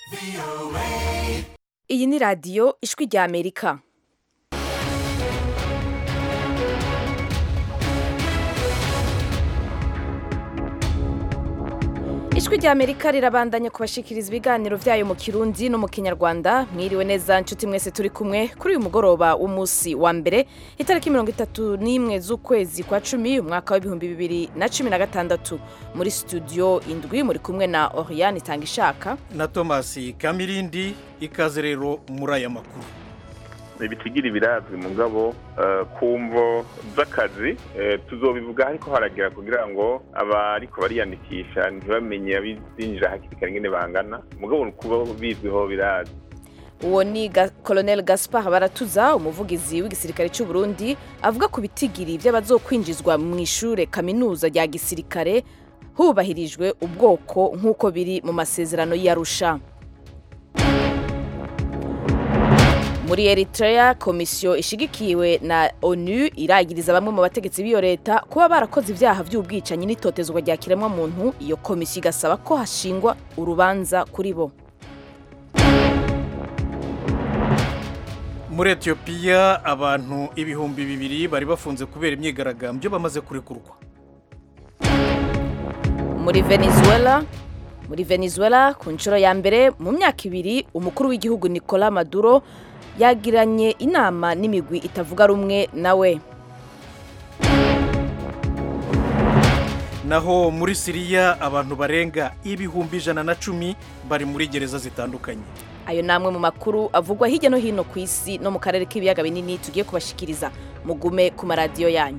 iyi ni radiyo ijwi rya amerika ijwi rya amerika rirabandanya kubashikiriza ibiganiro byayo mu kirundi no mu kinyarwanda mwiriwe neza nshuti mwese turi kumwe kuri uyu mugoroba w'umunsi wa mbere itariki mirongo itatu n'imwe z'ukwezi kwa cumi umwaka w'ibihumbi bibiri na cumi na gatandatu muri studio indwi muri kumwe na oriane itanga ishaka na tomasi kamirindi ikaze rero muri aya makuru ibitigira birazwi mu ngabo ku mvo z'akazi tuzobivuga ariko haragira kugira ngo abariko bariyandikisha ntibamenye abinjira hakiri kare ingene bangana mugabo kuba bizwiho birazwi uwo ni colonel gaspar baratuza umuvugizi w'igisirikare cy'u Burundi avuga ku bitigiri by'abazokwinjizwa mu ishure kaminuza rya gisirikare hubahirijwe ubwoko nk'uko biri mu masezerano y'arusha muri eritrea komisiyo ishigikiwe na onu iragiriza bamwe mu bategetsi b'iyo leta kuba barakoze ibyaha by'ubwicanyi n'itotezwa rya kiremwamuntu iyo komisiyo igasaba ko hashingwa urubanza kuri bo muri etiyopiya abantu ibihumbi bibiri bari bafunze kubera imyigaragambyo bamaze kurekurwa muri venezuela muri venezuela ku nshuro ya mbere mu myaka ibiri umukuru w'igihugu nicola maduro yagiranye inama n'imigwi itavuga rumwe nawe naho muri siriya abantu barenga ibihumbi ijana na cumi bari muri gereza zitandukanye ayo ni amwe mu makuru avugwa hirya no hino ku isi no mu karere k'ibiyaga binini tugiye kubashikiriza mugume ku maradiyo yanyu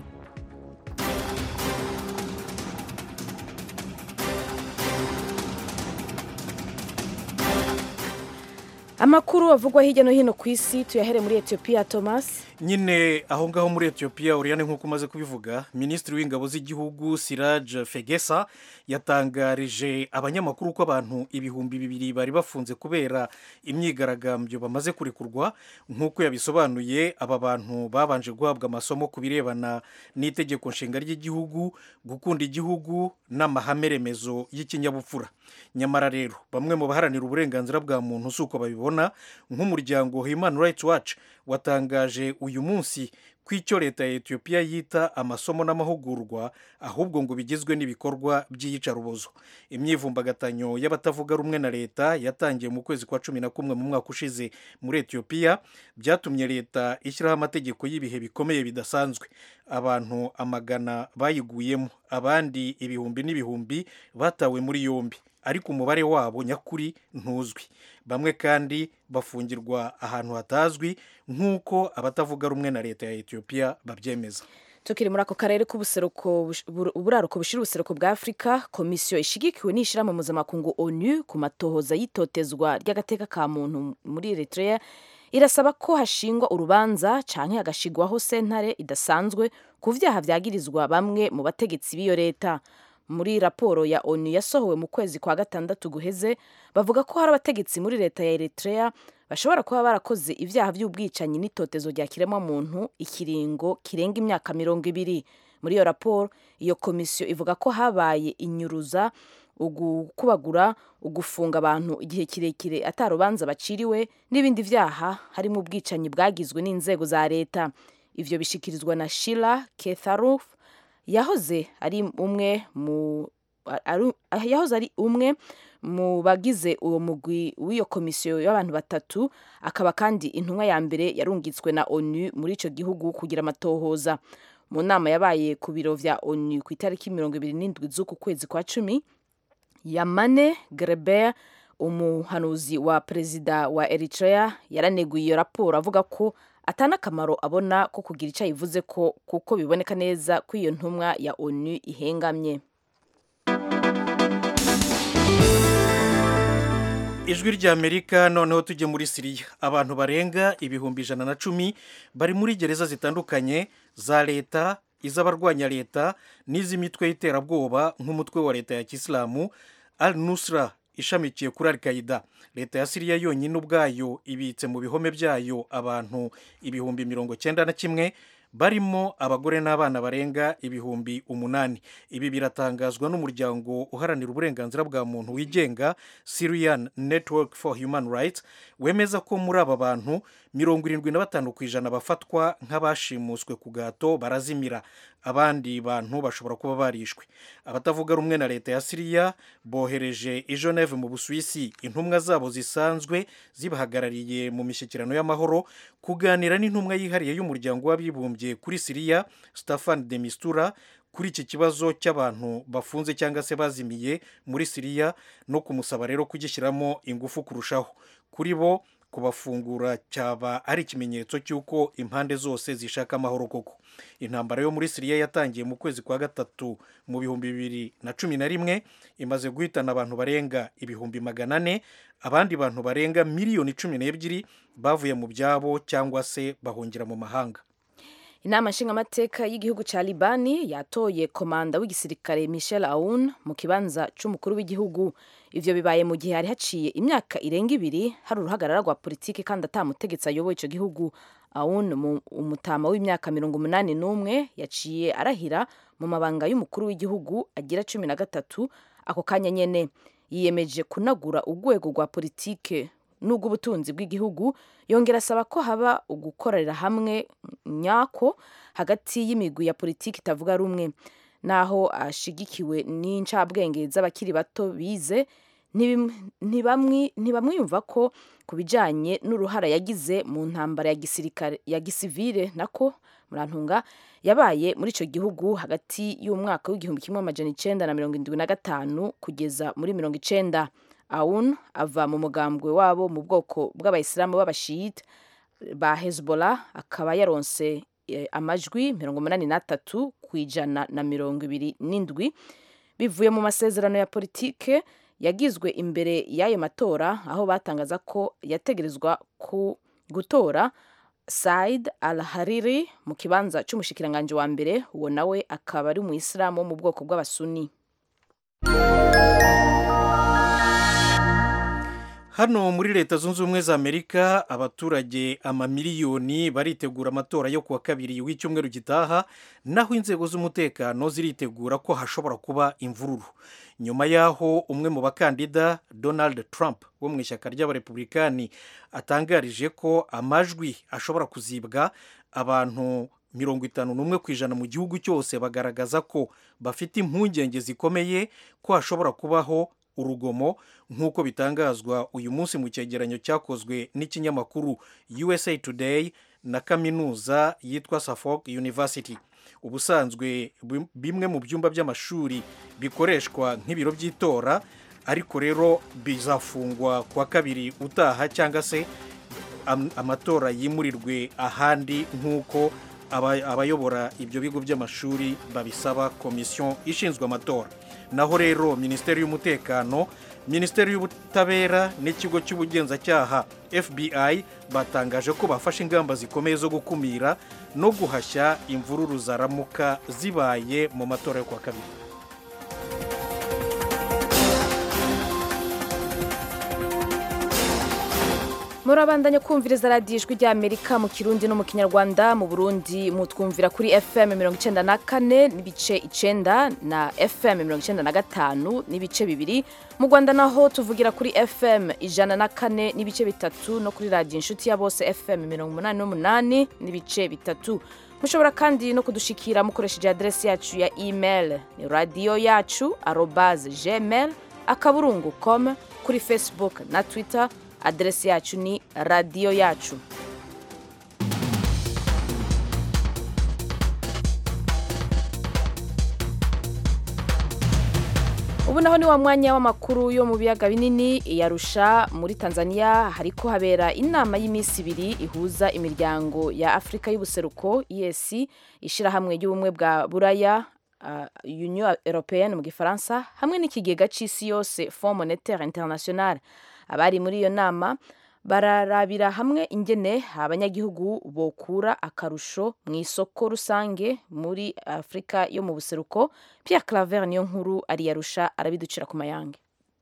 amakuru avugwa hirya no hino ku isi tuyahere muri etiyopiya thomas nyine aho ngaho muri etiyopiya uriyane nk'uko umaze kubivuga minisitiri w'ingabo z'igihugu siraj fegesa yatangarije abanyamakuru ko abantu ibihumbi bibiri bari bafunze kubera imyigaragambyo bamaze kurekurwa nk'uko yabisobanuye aba bantu babanje guhabwa amasomo ku birebana n'itegeko nshinga ry'igihugu gukunda igihugu n'amahame remezo y'ikinyabupfura nyamara rero bamwe mu baharanira uburenganzira bwa muntu si uko babibona nk'umuryango human rights watch watangaje uyu munsi ko icyo leta ya etiyopiya yita amasomo n'amahugurwa ahubwo ngo bigizwe n'ibikorwa by'iyicarubozo imyivumbagatanyo y'abatavuga rumwe na leta yatangiye mu kwezi kwa cumi na kumwe mu mwaka ushize muri etiyopiya byatumye leta ishyiraho amategeko y'ibihe bikomeye bidasanzwe abantu amagana bayiguyemo abandi ibihumbi n'ibihumbi batawe muri yombi ariko umubare wabo nyakuri ntuzwi bamwe kandi bafungirwa ahantu hatazwi nk'uko abatavuga rumwe na leta ya etiyopiya babyemeza tukiri muri ako karere k'ubuseruko uburaruko bushira ubuseruko bwa afurika komisiyo ishigikiwe n'ishyirahamwe mpuzamakungu onu ku matohoza y'itotezwa ry'agateka ka muntu muri eritrea irasaba ko hashingwa urubanza canke hagashigwaho sentare idasanzwe ku vyaha vyagirizwa bamwe mu bategetsi b'iyo leta muri raporo ya onu yasohowe mu kwezi kwa gatandatu guheze bavuga ko hari abategetsi muri leta ya eritrea bashobora kuba barakoze ibyaha by'ubwicanyi n'itotezo rya kiremwamuntu ikiringo kirenga imyaka mirongo ibiri muri iyo raporo iyo komisiyo ivuga ko habaye inyuruza ugukubagura ugufunga abantu igihe kirekire atarubanza baciriwe n'ibindi byaha harimo ubwicanyi bwagizwe n'inzego za leta ivyo bishikirizwa na shila ketharuf yahoze ari umwe mu yahoze ari umwe mu bagize uwo mugwi w'iyo komisiyo y'abantu batatu akaba kandi intumwa ya mbere yarungitswe na onu muri icyo gihugu kugira amatohoza mu nama yabaye ku biro vya onu ku itariki mirongo ibiri n'indwi z'uku kwezi kwa cumi yamane greber umuhanuzi wa perezida wa eritrea yaraneguye iyo raporo avuga ko atanakamaro abona ko kugira icyo ayivuze ko kuko biboneka neza ko iyo ntumwa ya onu ihengamye ijwi ry'amerika noneho tujye muri siriya abantu barenga ibihumbi ijana na cumi bari muri gereza zitandukanye za leta iz'abarwanya leta n'iz'imitwe y'iterabwoba nk'umutwe wa leta ya kisilamu al nusra ishamikiye kuri al qaida leta ya siriya yonyine ubwayo ibitse mu bihome byayo abantu ibihumbi mirongo cyenda na kimwe barimo abagore n'abana barenga ibihumbi umunani ibi biratangazwa n'umuryango uharanira uburenganzira bwa muntu wigenga syrian network for human rights wemeza ko muri aba bantu mirongo irindwi na batanu ku ijana bafatwa nk'abashimuswe ku gahato barazimira abandi bantu bashobora kuba barishwe abatavuga rumwe na leta ya siriya bohereje i geneve mu busuwisi intumwa zabo zisanzwe zibahagarariye mu mishyikirano y'amahoro kuganira n'intumwa yihariye y'umuryango w'abibumbye kuri siriya stefan de mistura kuri iki kibazo cy'abantu bafunze cyangwa se bazimiye muri siriya no kumusaba rero kugishyiramo ingufu kurushaho kuri bo kubafungura cyaba ari ikimenyetso cy'uko impande zose zishaka amahoro koko intambara yo muri siriya yatangiye mu kwezi kwa gatatu mu bihumbi bibiri na cumi na rimwe imaze guhitana abantu barenga ibihumbi magana ane abandi bantu barenga miliyoni cumi n'ebyiri bavuye mu byabo cyangwa se bahungira mu mahanga inama nshingamateka y'igihugu cya libani yatoye komanda w'igisirikare michel aoun mu kibanza cy'umukuru w'igihugu ivyo bibaye mu gihe hari haciye imyaka irenga ibiri hari uruhagarara rwa politiki kandi atamutegetsi ayoboye ico gihugu aoun umutama w'imyaka mirongo umunani n'umwe yaciye arahira mu mabanga y'umukuru w'igihugu agira cumi na gatatu ako kanya nyene yiyemeje kunagura urwego rwa politike n'ubw'ubutunzi bw'igihugu yongera asaba ko haba ugukorera hamwe nyako hagati y'imigwi ya politiki itavuga rumwe naho ashigikiwe n'incabwenge z'abakiri bato bize ntibamwiyumva ko ku bijyanye n'uruhara yagize mu ntambara ya gisirikare ya gisivire nako murantunga yabaye muri icyo gihugu hagati y'umwaka w'igihumbi kimwe amajana icyenda na mirongo irindwi na gatanu kugeza muri mirongo icyenda awun ava mu mugambwe wabo mu bwoko bw'abayisilamu b'abashiyita ba hezbollah akaba yaronse amajwi mirongo umunani n'atatu ku ijana na mirongo ibiri n'indwi bivuye mu masezerano ya politike yagizwe imbere y'ayo matora aho batangaza ko yategerezwa ku gutora said al hariri mu kibanza cy'umushikiranganji wa mbere uwo nawe akaba ari umuyisilamu wo mu bwoko bw'abasuni hano muri leta zunze ubumwe za amerika abaturage amamiliyoni baritegura amatora yo kuwa kabiri w'icyumweru gitaha naho inzego z'umutekano ziritegura ko hashobora kuba imvururu nyuma y'aho umwe mu bakandida donald trump wo mu ishyaka ry'abarepublikani atangarije ko amajwi ashobora kuzibwa abantu mirongo itanu n'umwe ku ijana mu gihugu cyose bagaragaza ko bafite impungenge zikomeye ko hashobora kubaho urugomo nk'uko bitangazwa uyu munsi mu cyegeranyo cyakozwe n'ikinyamakuru USA Today na kaminuza yitwa Suffolk University ubusanzwe bimwe mu byumba by'amashuri bikoreshwa nk'ibiro by'itora ariko rero bizafungwa kuwa kabiri utaha cyangwa se amatora yimurirwe ahandi nk'uko abayobora ibyo bigo by'amashuri babisaba komisiyo ishinzwe amatora naho rero minisiteri y'umutekano minisiteri y'ubutabera n'ikigo cy'ubugenzacyaha fbi batangaje ko bafashe ingamba zikomeye zo gukumira no guhashya imvururu zaramuka zibaye mu matora yo kuwa kabiri murabandanya kumviriza radiyo ijwi ry'amerika mu kirundi no mu kinyarwanda mu burundi mutwumvira kuri fm mirongo icyenda na kane n'ibice icyenda na fm mirongo icyenda na gatanu n'ibice bibiri mu rwanda naho tuvugira kuri fm ijana na kane n'ibice bitatu no kuri radiyo inshuti ya bose fm mirongo umunani n'umunani n'ibice bitatu mushobora kandi no kudushikira mukoresheje aderesi yacu ya email ni radiyo yacu arobaze gmail akaburungu com kuri facebook na twitter aderesi yacu ni radiyo yacu ubu naho ni wa mwanya w'amakuru yo mu biyaga binini yarusha muri tanzania hariko habera inama y'iminsi ibiri ihuza imiryango ya afurika y'ubuseruko esi ishyirahamwe ry'ubumwe bwa buraya uh, union européenne mu gifaransa hamwe n'ikigega c'isi yose fond monetaire international abari muri iyo nama bararabira hamwe ingene abanyagihugu bokura akarusho mu isoko rusange muri afurika yo mu buseruko pierre claver niyo nkuru ariyarusha arabiducira ku mayange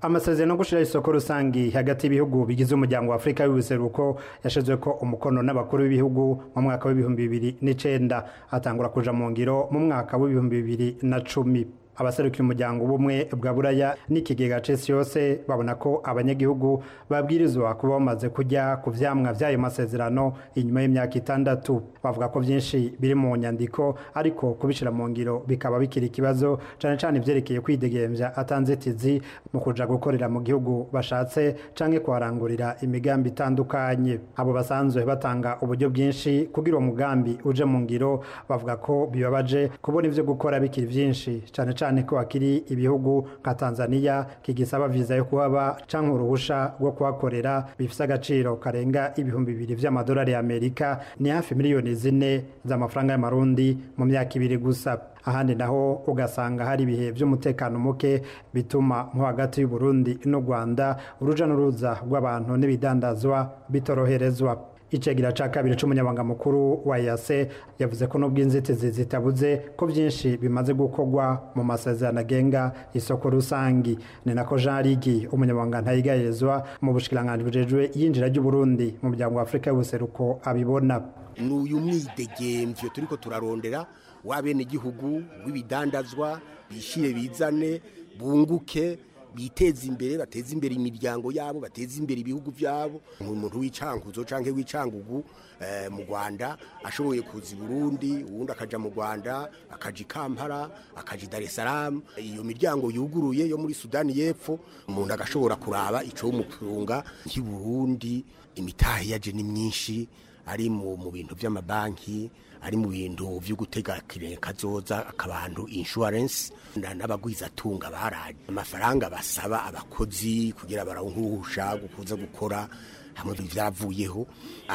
amasezerano yo gushyiraho isoko rusange hagati y'ibihugu bigize umuryango wa afurika y'ubuseruko yashizwe ko umukono n'abakuru b'ibihugu mu mwaka w'ibihumbi bibiri n'icenda atangura kuja mu ngiro mu mwaka w'ibihumbi bibiri na cumi abaserukiye umuryango ubumwe bwa buraya n'ikigega cesi yose babona ko abanyagihugu babwirizwa kuba bamaze kujya ku vyamwa vy'ayo masezerano inyuma y'imyaka itandatu bavuga ko vyinshi biri mu nyandiko ariko kubishira mu ngiro bikaba bikiri ikibazo cane cane ivyerekeye kwidegemvya atanzitizi mu kuja gukorera mu gihugu bashatse canke kuharangurira imigambi itandukanye abo basanzwe batanga uburyo bwinshi kugira uwo mugambi uje mu ngiro bavuga ko bibabaje kubona ivyo gukora bikiri vyinshi cane cyane ko hakiri ibihugu nka Tanzania kigisaba viza yo kuhaba canke uruhusha rwo kuhakorera bifise agaciro karenga ibihumbi bibiri vy'amadolari y'Amerika ni hafi miliyoni zine z'amafaranga y'amarundi mu myaka ibiri gusa ahandi naho ugasanga hari ibihe vy'umutekano muke bituma nko hagati y'u Burundi n'u Rwanda uruja n'uruza rw'abantu n'ibidandazwa bitoroherezwa icegera ca kabiri c'umunyabanga mukuru wa yase yavuze ko nubwo inzitizi zitabuze ko vyinshi bimaze gukorwa mu masezerano agenga isoko rusangi ni nako jean rigi umunyabanga ntayigayezwa mu bushikiranganji bujejwe yinjira ry'uburundi mu muryango wa afurika y'ubuseruko abibona n'uyu mwidegemvyo turiko turarondera w'abenegihugu w'ibidandazwa bishire bizane bunguke biteza imbere bateza imbere imiryango yabo bateza imbere ibihugu byabo umuntu w'icankuzo canke w'icangugu eh, mu Rwanda ashoboye kuza i Burundi uwundi akaja mu Rwanda akaja i Kampala akaja i Dar es Salaam iyo miryango yuguruye yo muri Sudani y'Epfo umuntu agashobora kuraba ico umutunga nk'i Burundi imitahe yaje ni myinshi ari mu mu bintu by'amabanki ari mu bintu byo gutega kazoza akabantu insurance n'abagwizatunga baraje amafaranga basaba abakozi kugira barawuhusha gukuza gukora hamwe byaravuyeho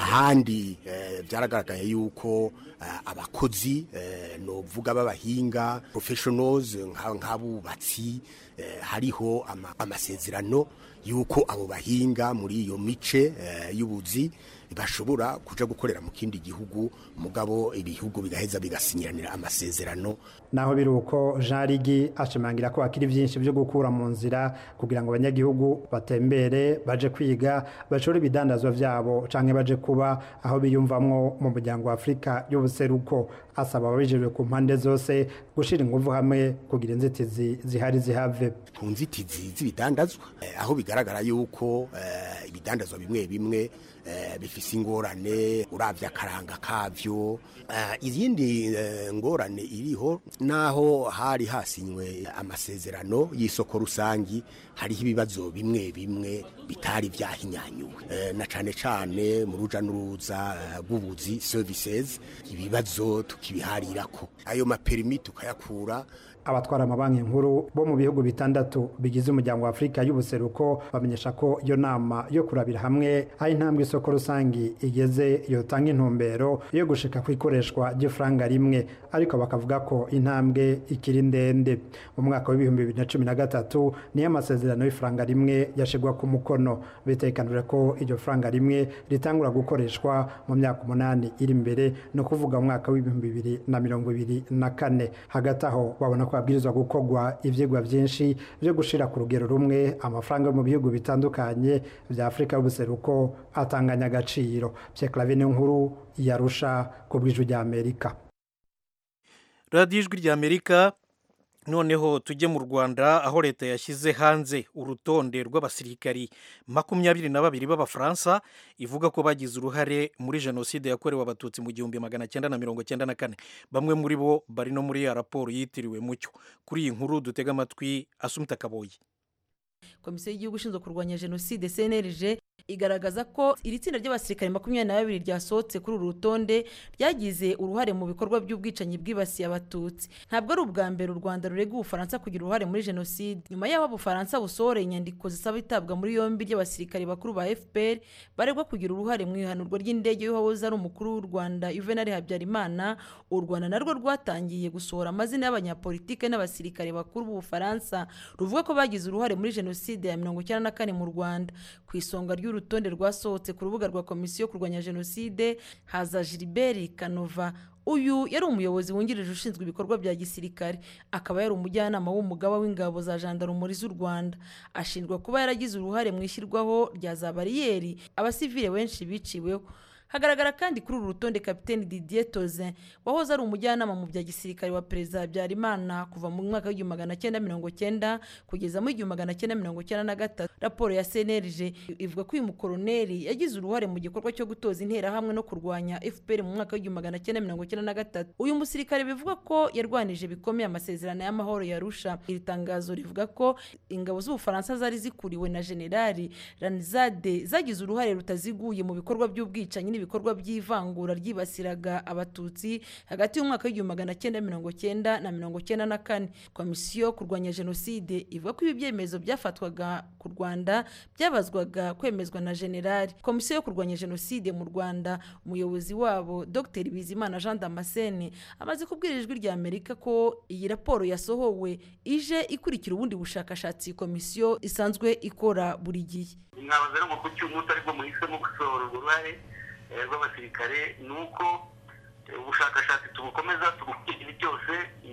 ahandi byaragaragaye yuko abakozi novuga b'abahinga professionals nk'abubatsi hariho amasezerano yuko abo bahinga muri iyo mice y'ubuzi bashobora kuja gukorera mu kindi gihugu mugabo ibihugu bigaheza bigasinyiranira amasezerano naho biri uko Jean Rigi ashimangira ko hakiri byinshi byo gukura mu nzira kugira ngo abanyagihugu batembere baje kwiga bashore ibidandazwa vyabo canke baje kuba aho biyumvamwo mu muryango wa Afrika y'ubuseruko asaba ababijejwe ku mpande zose gushira ingufu hamwe kugira inzitizi zihari zihave ku nzitizi z'ibidandazwa eh, aho bigaragara yuko eh, ibidandazwa bimwe bimwe eh, bifise ingorane uravye akaranga kavyo eh, izindi eh, ngorane iriho naho hari hasinywe amasezerano y'isoko rusangi hariho ibibazo bimwe bimwe bitari vyahinyanyuwe eh, na cane cane mu ruja n'uruza rw'ubuzi uh, services ibibazo tukibiharirako ayo maperimi tukayakura abatwara amabanki nkuru bo mu bihugu bitandatu bigize umuryango wa Afrika y'ubuseruko bamenyesha ko iyo nama yo kurabira hamwe aho intambwe isoko rusangi igeze yotanga intumbero yo gushika ku ikoreshwa ry'ifaranga rimwe ariko bakavuga ko intambwe ikiri ndende mu mwaka w'ibihumbi bibiri na cumi na gatatu niyo amasezerano y'ifaranga rimwe yashigwa ku mukono bitekanije ko iryo faranga rimwe ritangura gukoreshwa mu myaka umunani iri imbere ni ukuvuga mu mwaka w'ibihumbi bibiri na mirongo ibiri na kane hagati aho babona ko habwirizwa gukorwa ivyigwa vyinshi vyo gushira ku rugero rumwe amafaranga yo mu bihugu bitandukanye vya Afrika y'ubuseruko atanganya agaciro Pierre Clavine nkuru yarusha ku bw'ijwi rya Amerika radiyo ijwi rya Amerika noneho tujye mu rwanda aho leta yashyize hanze urutonde rw'abasirikari makumyabiri na babiri b'abafaransa ivuga ko bagize uruhare muri jenoside yakorewe abatutsi mu gihumbi magana cyenda na mirongo cyenda na kane bamwe muri bo bari no muri ya raporo yitiriwe mucyo kuri iyi nkuru dutega amatwi asumita kaboyi komisiyo y'igihugu ishinzwe kurwanya jenoside cnlg igaragaza ko iri tsinda ry'abasirikare makumyabiri na babiri ryasohotse kuri uru rutonde ryagize uruhare mu bikorwa by'ubwicanyi bwibasiye abatutsi ntabwo ari ubwa mbere u rwanda rurega ubufaransa kugira uruhare muri jenoside nyuma y'aho ubufaransa busohoreye inyandiko zisaba itabwa muri yombi ry'abasirikare bakuru ba fpr baregwa kugira uruhare mu ihanurwa ry'indege y'uwahoze ari umukuru w'u rwanda juvenal habyarimana u rwanda narwo rwatangiye gusohora amazina y'abanyapolitike n'abasirikare bakuru b'ubufaransa ruvuga ko bagize uruhare muri jenoside jenoside ya mirongo icyenda na kane mu rwanda ku isonga ry'urutonde rwasohotse ku rubuga rwa komisiyo yo kurwanya jenoside haza gilbert kanova uyu yari umuyobozi wungirije ushinzwe ibikorwa bya gisirikare akaba yari umujyanama w'umugaba w'ingabo za jandarumuri z'u rwanda ashinjwa kuba yaragize uruhare mu ishyirwaho rya za bariyeri abasivile benshi biciweho hagaragara kandi kuri uru rutonde kapiteni didier tozin wahoze ari umujyanama mu bya gisirikare wa perezida habyarimana kuva mu mwaka w'igihumbi magana cyenda mirongo cyenda kugeza mu igihumbi magana cyenda mirongo cyenda na gatatu raporo ya cnlg ivuga ko uyu mukoroneri yagize uruhare mu gikorwa cyo gutoza interahamwe no kurwanya fpr mu mwaka w'igihumbi magana cyenda mirongo cyenda na gatatu uyu musirikare bivuga ko yarwanije bikomeye amasezerano y'amahoro yarusha iri tangazo rivuga ko ingabo z'ubufaransa zari zikuriwe na generali ranizade zagize uruhare rutaziguye mu bikorwa by'ubwicanyi n'ibikorwa by'ivangura ryibasiraga abatutsi hagati y'umwaka w'igihumbi magana cyenda mirongo cyenda na mirongo cyenda na kane komisiyo yo kurwanya jenoside ivuga ko ibi byemezo byafatwaga ku rwanda byabazwaga kwemezwa na generali komisiyo yo kurwanya jenoside mu rwanda umuyobozi wabo dr bizimana jean damascene amaze kubwira ijwi rya amerika ko iyi raporo yasohowe ije ikurikira ubundi bushakashatsi komisiyo isanzwe ikora buri gihe mwabaza rero ngo kuki umunsi aribwo muhisemo gusohora urwo ruhare rw'abasirikare ni uko ubushakashatsi tubukomeza tubukurikira igihe cyose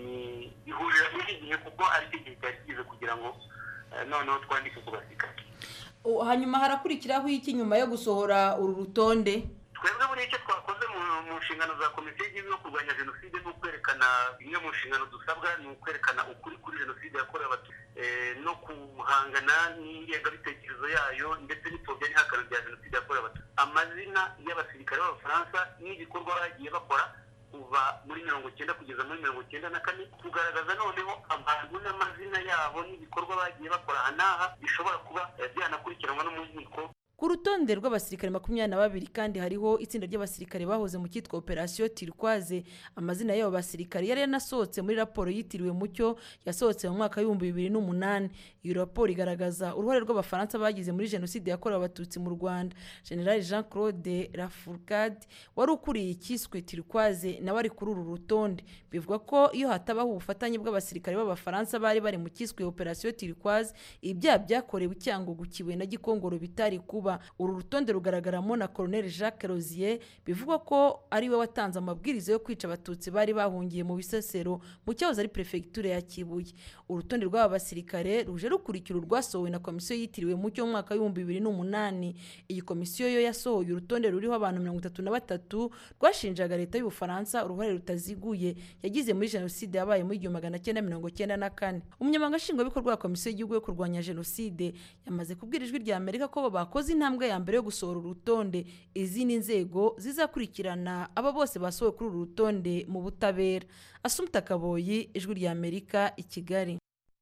ihurira n'iki gihe kuko ari cyo gihe cyari kigeze kugira ngo noneho twandike ku basirikare hanyuma harakurikiraho iki nyuma yo gusohora uru rutonde twebwe buriya icyo twakoze mu nshingano za komisiyo y'igihugu yo kurwanya jenoside ni ukwerekana bimwe mu nshingano dusabwa ni ukwerekana ukuri kuri jenoside yakorewe abatutsi no guhangana n'ingengabitekerezo yayo ndetse n'ipfobya n'ihakana rya jenoside yakorewe abatutsi amazina y'abasirikare b'abafaransa n'ibikorwa bagiye bakora kuva muri mirongo icyenda kugeza muri mirongo icyenda na kane kugaragaza noneho abantu n'amazina yabo n'ibikorwa bagiye bakora aha n'aha bishobora kuba byanakurikiranwa no mu nkiko ku rutonde rw'abasirikare makumyabiri na babiri kandi hariho itsinda ry'abasirikare bahoze mu cyitwa operasiyo tirikwaze amazina y'abo basirikare yari yanasohotse muri raporo yitiriwe mucyo yasohotse mu mwaka w'ibihumbi bibiri n'umunani iyo raporo igaragaza uruhare rw'abafaransa bagize muri jenoside yakorewe abatutsi mu rwanda general jean claude lafourcade wari ukuriye icyiswe tirikwaze nawe ari kuri uru rutonde bivuga ko iyo hatabaho ubufatanye bw'abasirikare b'abafaransa bari bari mu cyiswe operasiyo tirikwaze ibyaha byakorewe icyangugu kibuye na gikongoro bitari kuba uru rutonde rugaragaramo na colonel jacques rozier bivugwa ko ari we watanze amabwiriza yo kwica abatutsi bari bahungiye mu bisesero mu cyahoze ari perefegitura ya kibuye urutonde rw'aba basirikare ruje rukurikira urwasohowe na komisiyo yitiriwe mucyo mu mwaka w'ibihumbi bibiri n'umunani iyi komisiyo yo yasohoye urutonde ruriho abantu mirongo itatu na batatu rwashinjaga leta y'ubufaransa uruhare rutaziguye yagize muri jenoside yabaye muri igihumbi magana cyenda mirongo cyenda na kane umunyamabanga nshingwabikorwa wa komisiyo y'igihugu yo kurwanya jenoside yamaze kubwira ijwi rya amerika ko bakoze intambwe ya mbere yo gusohora urutonde izindi nzego zizakurikirana aba bose basohowe kuri uru rutonde mu butabera asumta kaboyi ijwi rya amerika i kigali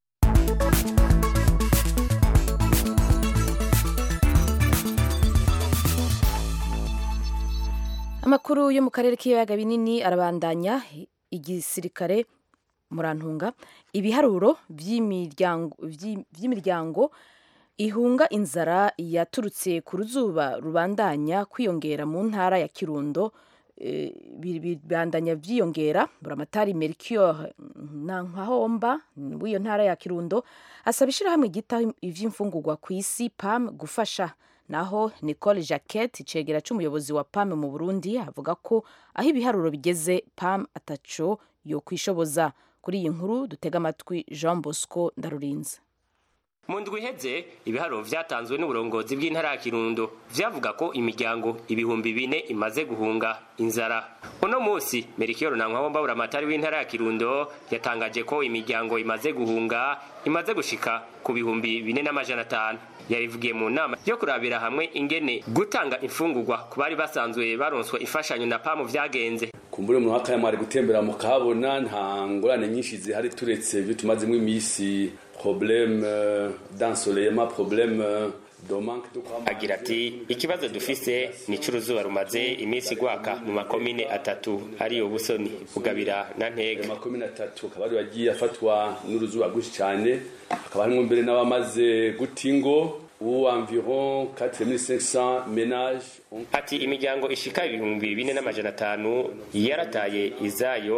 amakuru yo mu karere k'ibiyaga binini arabandanya igisirikare murantunga ibiharuro by'imiryango ihunga inzara yaturutse ku ruzuba rubandanya kwiyongera mu ntara ya kirundo bibandanya byiyongera buramatari mercure nkahomba w'iyo ntara ya kirundo asaba ishyirahamwe ryita iby'imfungurwa ku isi pam gufasha naho nicole jacquette icegera cy'umuyobozi wa pam mu burundi avuga ko aho ibiharuro bigeze pam ataco yo kwishoboza kuri iyi nkuru dutega amatwi jean bosco ndarurinze mu ndwi iheze ibiharuro vyatanzwe n'uburongozi bw'intara ya kirundo vyavuga ko imiryango ibihumbi bine imaze guhunga inzara uno musi merikiyoro na nkwabo mbabura amatari w'intara ya kirundo yatangaje ko imiryango imaze guhunga imaze gushika ku bihumbi bine n'amajana atanu yabivugiye mu nama yo kurabira hamwe ingene gutanga imfungurwa ku bari basanzwe baronswa imfashanyo na pamu vyagenze kumbure mu mwaka mwari gutembera mukahabona nta ngorane nyinshi zihari turetse ibyo tumazemo iminsi problème d'ensoleillement problème agira ati ikibazo dufise ni cy'uruzuba rumaze iminsi gwaka mu makomine atatu ariyo busoni bugabira na ntega amakomine atatu akaba ari bagiye afatwa n'uruzuba rwinshi cyane hakaba harimo mbere n'abamaze guta ingo ubu environ 4500 ménages ati imiryango ishika ibihumbi bine n'amajana atanu yarataye izayo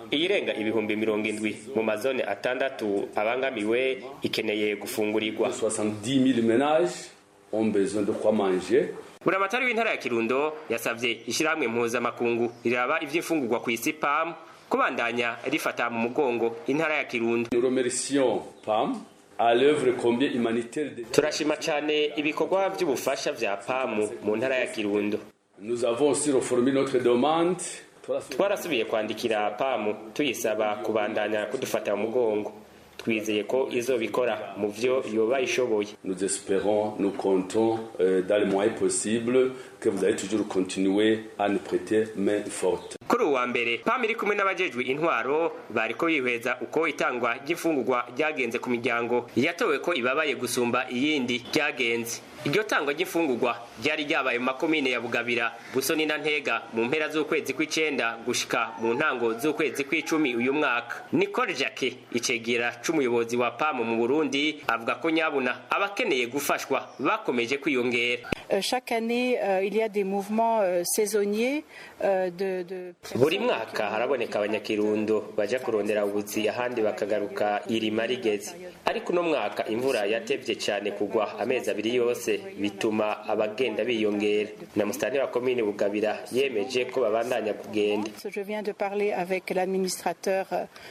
iyirenga ibihumbi mirongo indwi mu mazone atandatu abangamiwe ikeneye gufungurirwa 70 000 ménages ont besoin de quoi manger buramatari w'intara ya kirundo yasabye ishyirahamwe mpuzamakungu riraba ivy'imfungurwa ku isi pam kubandanya rifata mu mugongo intara ya kirundo nous remercions PAM à l'œuvre combien humanitaire de... turashima cyane ibikorwa by'ubufasha vya pamu mu ntara ya kirundo nous avons aussi reformé notre demande twarasubiye kwandikira pamu tuyisaba kubandanya kudufata mu mugongo twizeye ko izobikora mu vyo yoba ishoboye nous espérons nous comptons euh, dans les moyens possibles que vous allez toujours continuer à nous prêter main forte kuri uwa mbere pam iri kumwe n'abajejwe intwaro bariko bihweza uko itangwa ry'imfungurwa ryagenze ku miryango yatowe ko ibabaye gusumba iyindi ryagenze iryo tangwa ry'imfungurwa ryari ryabaye mu makomine ya bugabira busoni na ntega mu mpera z'ukwezi kw'icenda gushika mu ntango z'ukwezi kw'icumi uyu mwaka nicole jacke icegera c'umuyobozi wa pam mu burundi avuga ko nyabuna abakeneye gufashwa bakomeje kwiyongera chaque année euh, il y a des mouvements euh, saisonniers euh, de, de buri mwaka haraboneka abanyakirundo baja kurondera ubuzi ahandi bakagaruka irima rigeze ariko uno mwaka imvura yatevye cane kugwa amezi abiri yose bituma abagenda biyongera na musitani wa komine bugabira yemeje ko babandanya kugenda je viens de parler avec l'administrateur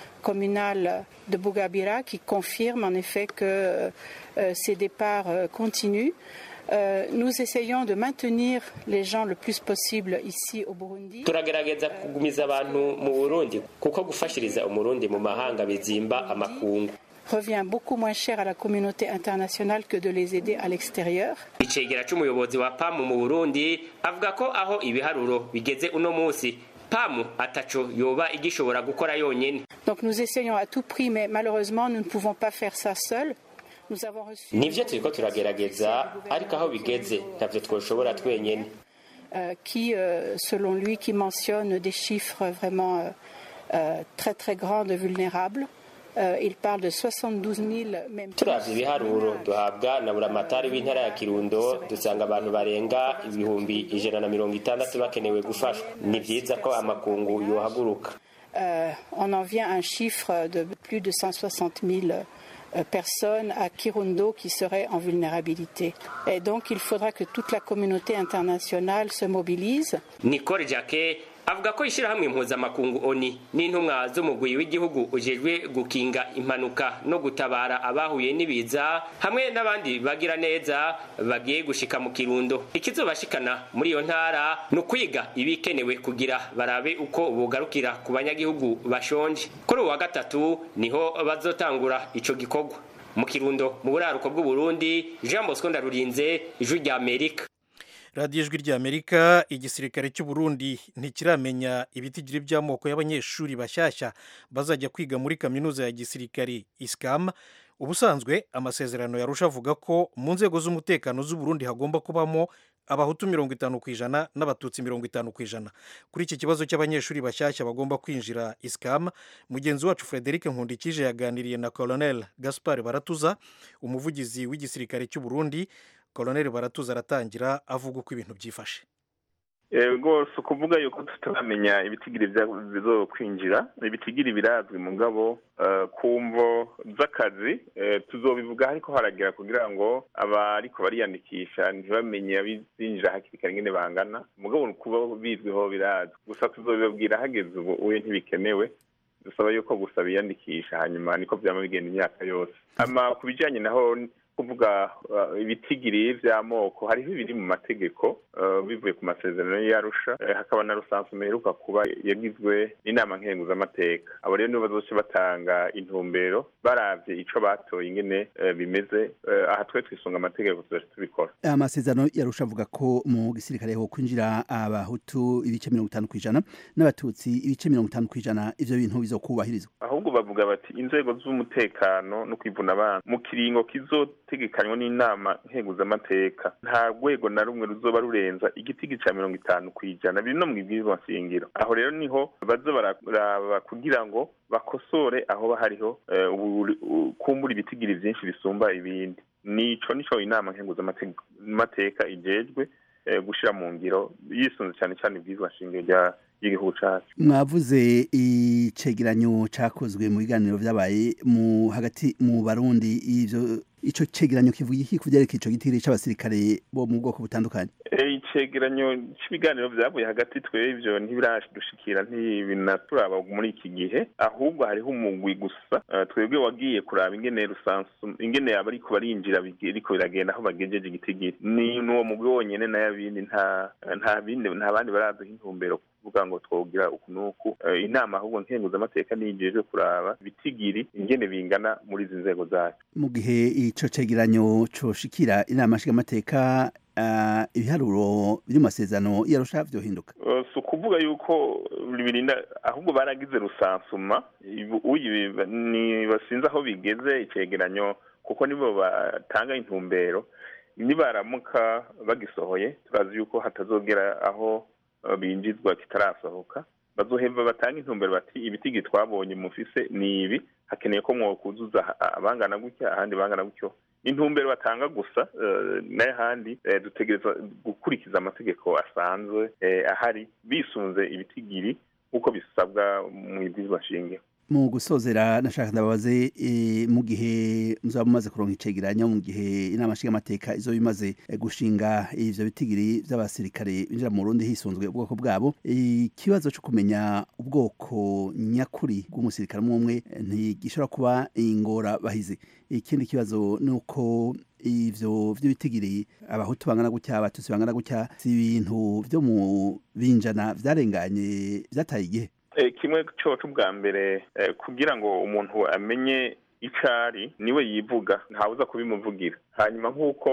communal de Bougabira qui confirme en effet que ces départs continuent Euh, nous essayons de maintenir les gens le plus possible ici au Burundi. turagerageza kugumiza abantu mu burundi kuko gufashiriza umurundi mu mahanga bizimba amakungu revient beaucoup moins cher à la communauté internationale que de les aider à l'extérieur. icegera c'umuyobozi wa pamu mu burundi avuga ko aho ibiharuro bigeze uno munsi pamu ataco yoba igishobora gukora yonyene donc nous essayons à tout prix mais malheureusement nous ne pouvons pas faire ça seuls nivyo turiko turagerageza ariko aho bigeze ntavyo twoshobora twenyene qui selon lui qui mentionne des chiffres vraiment très très grands de vulnérables il parle de 72 000 même turavye ibiharuro duhabwa na buramatari w'intara ya kirundo dusanga abantu barenga ibihumbi ijana na mirongo itandatu bakenewe gufashwa ni vyiza ko amakungu yohaguruka on en vient à un chiffre de plus de 160 000 personnes à Kirundo qui seraient en vulnérabilité. Et donc il faudra que toute la communauté internationale se mobilise. Nicole Jacquet avuga ko ishyirahamwe mpuzamakungu oni n'intumwa z'umugwi w'igihugu ujejwe gukinga impanuka no gutabara abahuye n'ibiza hamwe n'abandi bagira neza bagiye gushika mu kirundo ikizobashikana muri iyo ntara ni ukwiga ibikenewe kugira barabe uko bugarukira ku banyagihugu bashonje kuri uwa gatatu niho bazotangura ico gikorwa mu kirundo mu buraruko bw'uburundi jean bosco ndarurinze ijwi rya amerika radiyo ijwi ry'amerika igisirikare cy'u Burundi ntikiramenya ibitigiri by'amoko y'abanyeshuri bashyashya bazajya kwiga muri kaminuza ya gisirikari isikam ubusanzwe amasezerano yarusha avuga ko mu nzego z'umutekano z'u Burundi hagomba kubamo abahutu mirongo itanu ku ijana n'abatutsi mirongo itanu ku ijana kuri iki kibazo cy'abanyeshuri bashyashya bagomba kwinjira isikam mugenzi wacu frederic nkundikije yaganiriye na colonel gaspar baratuza umuvugizi w'igisirikare cy'u Burundi koloneli baratuza aratangira avuga uko ibintu byifashe rwose ukuvuga yuko tutaramenya ibitigiri bizo kwinjira ibitigiri birazwi mu ngabo ku mvo z'akazi tuzobivuga ariko haragera kugira ngo abariko bariyandikisha ntibamenye abizinjira hakiri kare nyine bangana mugabo kuba bizwiho birazwi gusa tuzobibabwira hageze ubu uye ntibikenewe dusaba yuko gusa biyandikisha hanyuma niko byaba bigenda imyaka yose ama ku bijyanye naho kuvuga ibitigiri by'amoko hariho ibiri mu mategeko bivuye ku masezerano y'arusha hakaba na rusanzwe meheruka kuba yagizwe n'inama nkenguzamateka abo rero nibo bazoce batanga intumbero baravye ico batoye ingene bimeze aha twe twisunga amategeko tuzaje tubikora amasezerano yarusha avuga ko mu gisirikare ho kwinjira abahutu ibice mirongo itanu ku ijana n'abatutsi ibice mirongo itanu ku ijana ivyo bintu bizokubahirizwa ahubwo bavuga bati inzego z'umutekano no kwivuna abana mu kiringo kizo tegekanywa n'inama nkenguzamateka nta rwego na rumwe ruzoba rurenza igitigi ca mirongo itanu ku ijana biri no mu ibwirizwa nshingiro aho rero niho baza bararaba kugira ngo bakosore aho hariho kumbura ibitigiri vyinshi bisumba ibindi nico nico inama nkenguzamateka ijejwe gushira mu ngiro yisunze cyane cyane ibwirizwa nshingiro rya y'igihugu cacu mwavuze icegeranyo cakozwe mu biganiro vyabaye mu hagati mu barundi ivyo ico cegeranyo kivuga iki kuvyerekeye ico gitiri c'abasirikare bo mu bwoko butandukanye icegeranyo cy'ibiganiro vyavuye hagati twebwe ntibiradushikira ntibinaturaba muri iki gihe ahubwo hariho umugwi gusa twebwe wagiye kuraba ingene rusansu ingene abariko barinjira biriko biragenda aho bagejeje igitigiri ni n'uwo mugwi wonyene n'ayabindi nta nta bindi nta bandi baraduha intumbero kuvuga ngo twogira uku n'uku inama ahubwo nkenguzamateka niyijejwe kuraba bitigiri ingene bingana muri izi nzego zacu mu gihe ico cegeranyo coshikira inama nshingamateka uh, ibiharuro biri mu masezerano yarusha vyohinduka uh, si ukuvuga yuko birinda ahubwo baragize rusansuma ni basinze aho bigeze icegeranyo kuko nibo batanga intumbero nibaramuka bagisohoye turazi yuko hatazogera aho binjizwa kitarasohoka bazohemba batanga intumbero bati ibitigi twabonye mufise ni ibi hakeneye ko mwokuzuza abangana gutya ahandi bangana gutyo intumbero batanga gusa n'ahandi dutegereza gukurikiza amategeko asanzwe ahari bisunze ibitigiri nk'uko bisabwa mu ibwirizwa nshingiro mu gusozera nashaka ndababaze mu gihe muzaba mumaze kuronka icegeranyo mu gihe inama nshingamateka izo bimaze gushinga ivyo bitigiri vy'abasirikare binjira mu Burundi hisunzwe ubwoko bwabo ikibazo cyo kumenya ubwoko nyakuri bw'umusirikare umwe ntigishobora kuba ingora bahizi ikindi kibazo ni uko ivyo vy'ibitigiri abahutu bangana gutya abatutsi bangana gutya si ibintu vyo mu binjana vyarenganye vyataye igihe kimwe cyoco bwa mbere kugira ngo umuntu amenye icyo ari niwe yivuga ntawuza kubimuvugira hanyuma nk'uko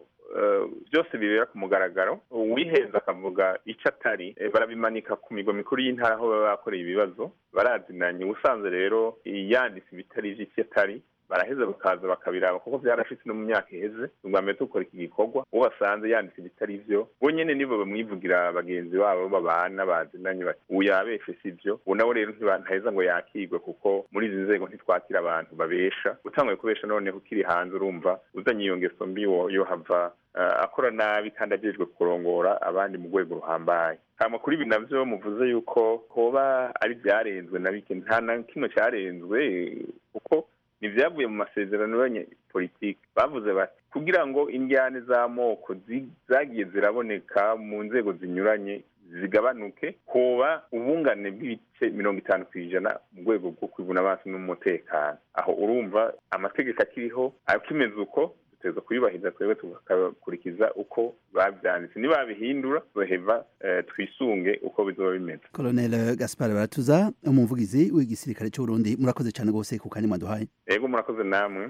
byose bibera ku mugaragaro uwihenze akavuga icyo atari barabimanika ku migo mikuru y'intara aho baba bakoreye ibibazo barazinanye ubusanzwe rero yanditse ibitari iby'icyo atari baraheza bakaza bakabiraba kuko byarashitse no mu myaka iheze ubwa mbere dukora iki gikorwa uwo basanze yanditse ibitari byo bo nyene nibo bamwivugira bagenzi babo babana bazinanye bati ubu yabeshe si byo ubu nawe rero ntaheza ngo yakigwe kuko muri izi nzego ntitwakira abantu babesha utanguye kubesha noneho ukiri hanze urumva uzanye iyo ngeso mbi yo hava akora nabi kandi ajejwe kurongora abandi mu rwego ruhambaye hama kuri ibi navyo muvuze yuko hoba ari byarenzwe na bike nta na kimwe cyarenzwe kuko ntibyavuye mu masezerano y'abanyepolitiki bavuze bati kugira ngo indyane z'amoko zagiye ziraboneka mu nzego zinyuranye zigabanuke hoba ubungane bw'ibice mirongo itanu ku ijana mu rwego rwo kwivuna amaso n'umutekano aho urumva amategeko akiriho akimeze uko duteza kuyubahiriza twebwe tugakurikiza uko babyanditse nibabihindura zoheva twisunge uko bizoba bimeze colonel gaspar baratuza umuvugizi w'igisirikare cy'uburundi murakoze cyane rwose ku kanya mwaduhaye yego murakoze namwe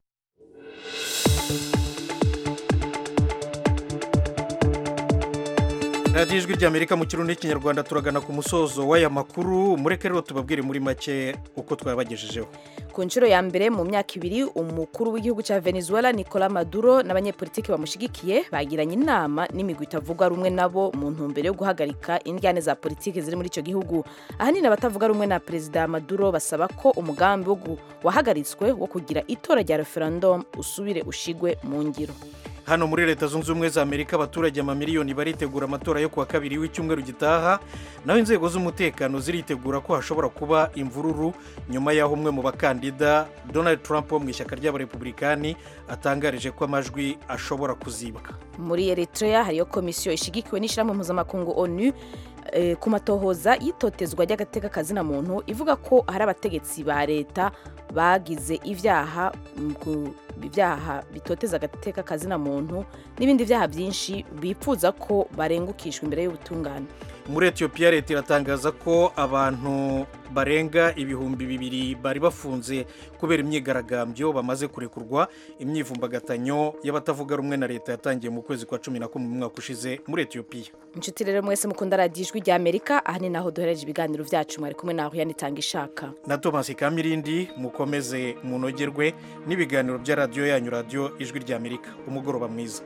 radiyo ijwi ry'amerika mu kirundi n'ikinyarwanda turagana ku musozo w'aya makuru mureke rero tubabwire muri make uko twabagejejeho ku nshuro ya mbere mu myaka ibiri umukuru w'igihugu cya venezuela nicola maduro n'abanyepolitiki bamushyigikiye bagiranye inama n'imigwi itavuga rumwe nabo mu ntumbero yo guhagarika indyane za politiki ziri muri icyo gihugu ahanini abatavuga rumwe na perezida maduro basaba ko umugambi wahagaritswe wo kugira itora rya referendum usubire ushigwe mu ngiro hano muri leta zunze ubumwe za amerika abaturage amamiliyoni baritegura amatora yo kuwa kabiri w'icyumweru gitaha naho inzego z'umutekano ziritegura ko hashobora kuba imvururu nyuma y'aho umwe mu bakandida donald trump wo mu ishyaka ry'abarepublikani atangarije ko amajwi ashobora kuzibwa muri eritrea hariyo komisiyo ishyigikiwe n'ishyirahamwe mpuzamakungu onu ku matohoza y'itotezwa ry'agateka kazina muntu ivuga ko hari abategetsi ba leta bagize ibyaha ibyaha bitoteza agateka kazina muntu n'ibindi byaha byinshi bipfuza ko barengukishwa imbere y'ubutungane muri etiyopiya leta iratangaza ko abantu barenga ibihumbi bibiri bari bafunze kubera imyigaragambyo bamaze kurekurwa imyivumbagatanyo y'abatavuga rumwe na leta yatangiye mu kwezi kwa cumi na kumwe mu mwaka ushize muri etiyopiya inshuti rero mwese mukunda radiyo ijwi rya amerika aha ni naho duhereje ibiganiro byacu mwari kumwe naho yanitanga ishaka na tomasi kamirindi mukomeze munogerwe n'ibiganiro bya radiyo yanyu radiyo ijwi rya amerika umugoroba mwiza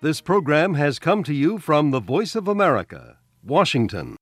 This program has come to you from the Voice of America, Washington.